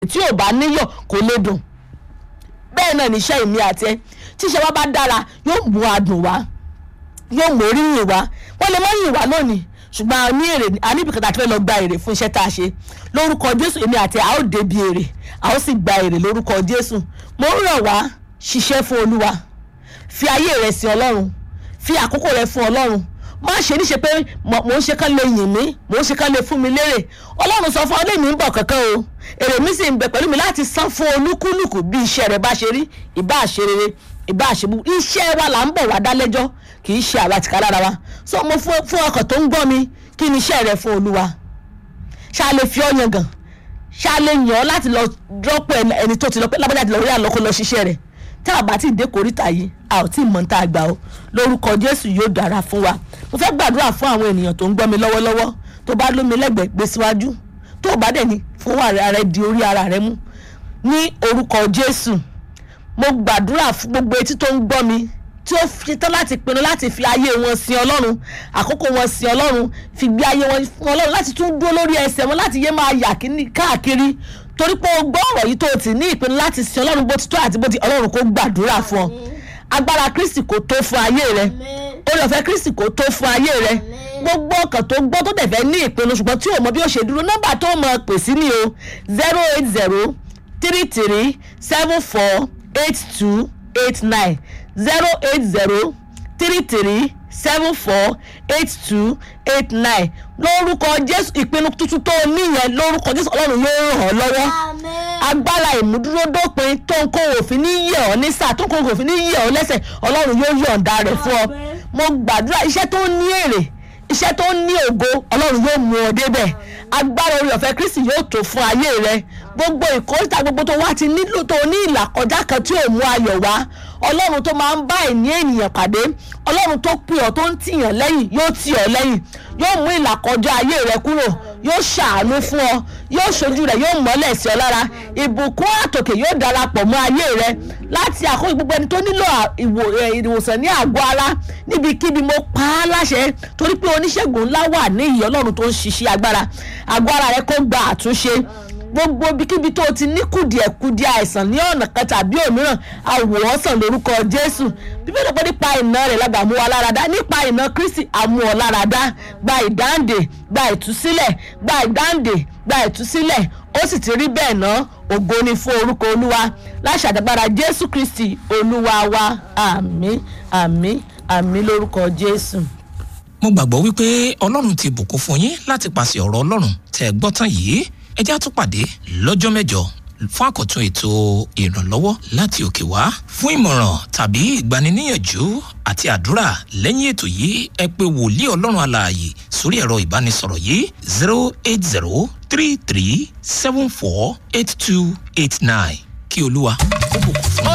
tí ò bá níyọ̀ kò lè dùn bẹ́ẹ̀ náà níṣẹ́ ìmí àti ẹ tíṣẹ́ wa bá dára yóò mú adùn wá yóò mú oríyìn wá wọ́n lè mọ́ yìn wá lónìí ṣùgbọ́n a ní èrè a ní ibìkan tá a ti fẹ́ lọ gba èrè fún iṣẹ́ tá a ṣe lórúkọ jésù èmi àti ẹ a ó débi èrè a ó sì gba èrè lórúkọ jésù mo ń rọ̀ wá ṣiṣẹ́ fún olúwa fi ayé rẹ sí ọlọ́run fi àkókò rẹ fún ọlọ́run má ṣe níṣe pé mò ń ṣe kán lè yìn mí mò ń ṣe kán lè fún mi lérè ọlọ́run sọ fún ọ lèmi ń bọ̀ kankan o èrè mi sì ń bẹ pẹ̀lú mi láti san fún olúkúlùkù bí iṣẹ́ rẹ bá ṣe rí ìbá ṣe rere ìbá ṣe bú iṣẹ́ wa là ń bọ̀ wá dá lẹ́jọ́ kì í ṣe àwa tìka lára wa so mo fún fún ọkàn tó ń gbọ́ mi kí ni iṣẹ́ rẹ fún olúwa ṣá lè fi ọ́ yangàn ṣá lè yàn ọ́ láti lọ rọ́pò ẹni tó ti lọ pé lábàjá ti lọ rí àlọ́kọ́ lọ ṣiṣẹ́ rẹ̀ tá a bá ti dé kòríta yìí a ò tí ì mọ̀ tá a gbà ó lórúkọ jésù yóò dára fún wa mo fẹ́ gbàdúrà fún àwọn ènìyàn tó ń gbọ́ mi lọ́wọ́lọ́wọ́ tó bá lómi lẹ́gbẹ̀ẹ́ gbé síwájú tó bá dẹ̀ ní fún ara rẹ di orí ara rẹ mú ní orúkọ jésù mo gbàdúrà fún gbogbo etí tó ń gbọ́ mi tí ó fi tán láti pinnu láti fi ayé wọn sin ọlọ́run àkókò wọn sin ọlọ́run fi gbé ayé wọn fún ọlọ́run láti tún dúró lórí ẹsẹ̀ wọn láti yé máa yà káàkiri torí pé o gbọ́ ọ̀rọ̀ yìí tó o ti ní ìpinnu láti sin ọlọ́run bó ti tó àti bó ti ọlọ́run kó gbàdúrà fún ọ agbára kristi kò tó fún ayé rẹ orí ọ̀fẹ́ kristi kò tó fún ayé rẹ gbogbo ọkàn tó gbọ́ tó dẹ̀fẹ́ ní ìpinnu ṣùgbọ́n tí o mọ bí ó ṣe dúró nọ́mbà tó mọ pè sí ni o zero eight zero three three seven four eight two eight nine zero eight zero three three seven four eight two eight nine lórúkọ jésù ìpinnu tuntun tó o níyẹn lórúkọ jésù ọlọ́run yóò ràn ọ́ lọ́wọ́ agbára ìmúdúródópin tó ń kó òfin ní yẹ ọ́ ní sáà tó ń kó òfin ní yẹ ọ́ lẹ́sẹ̀ ọlọ́run yóò yọ̀ǹda rẹ̀ fún ọ mo gbàdúrà iṣẹ́ tó ní èrè iṣẹ́ tó ní ògo ọlọ́run yóò mú ọ débẹ̀ agbára orí ọ̀fẹ́ kristi yóò tó fún ayé rẹ gbogbo ìkórìtà gbogbo tó wá ti nílò tó ní ìlà kọjá kan tí ò mú ayọ̀ wá ọlọ́run tó máa ń bá ẹ̀ní ènìyàn pàdé ọlọ́run tó pè ọ́ tó ń tìyàn lẹ́yìn yóò tì ọ́ lẹ́yìn yóò mú ìlà kọjá ayé rẹ kúrò yóò ṣàánú fún ọ yóò ṣojú rẹ yóò mọ́lẹ̀ sí ọ lára ìbùkún àtòkè yóò darapọ̀ mọ́ ayé rẹ láti àkókò gbogbo ẹni tó nílò ìwòsàn ní àgọ́ ara níbikíbi mo pa á láṣẹ torí pé oníṣègùn ńlá wà ní ìyọ́ ọlọ́run tó ń ṣiṣẹ́ agbára àgọ́ ara rẹ kó gba àtúnṣe gbogbo ibikíbi tó ti ní kùdìẹ̀kudìẹ àìsàn ní ọ̀nà kan tàbí òmíràn àwòrán sàn lórúkọ jésù bíbélì pé nípa iná rẹ̀ lágbà mú wa láradá nípa iná kristi àmú ọ láradá gba ìdáǹdè gba ìtúsílẹ̀ gba ìdáǹdè gba ìtúsílẹ̀ ó sì ti rí bẹ́ẹ̀ ná ògo ni fún orúkọ olúwa láṣà àdàgbára jésù kristi olúwa wa àmín àmín àmín lórúkọ jésù. mo gbàgbọ́ wípé ọlọ́run ti bùkún fún yín láti pàṣẹ ọ̀rọ̀ ọlọ́run tẹ́ ẹ gbọ́ tán yìí ẹ já tún pàdé lọ́jọ́ mẹ́jọ fún àkọ́tún ètò ìrànlọ́wọ́ láti òkè wá fún ìmọ̀ràn tàbí ìgbaniníyànjú àti àdúrà lẹ́yìn ètò yìí ẹ pé wòlíì ọlọ́run alààyè sórí ẹ̀rọ ìbánisọ̀rọ̀ yìí zero eight zero three three seven four eight two eight nine kí olúwa kó bùkún fún yín.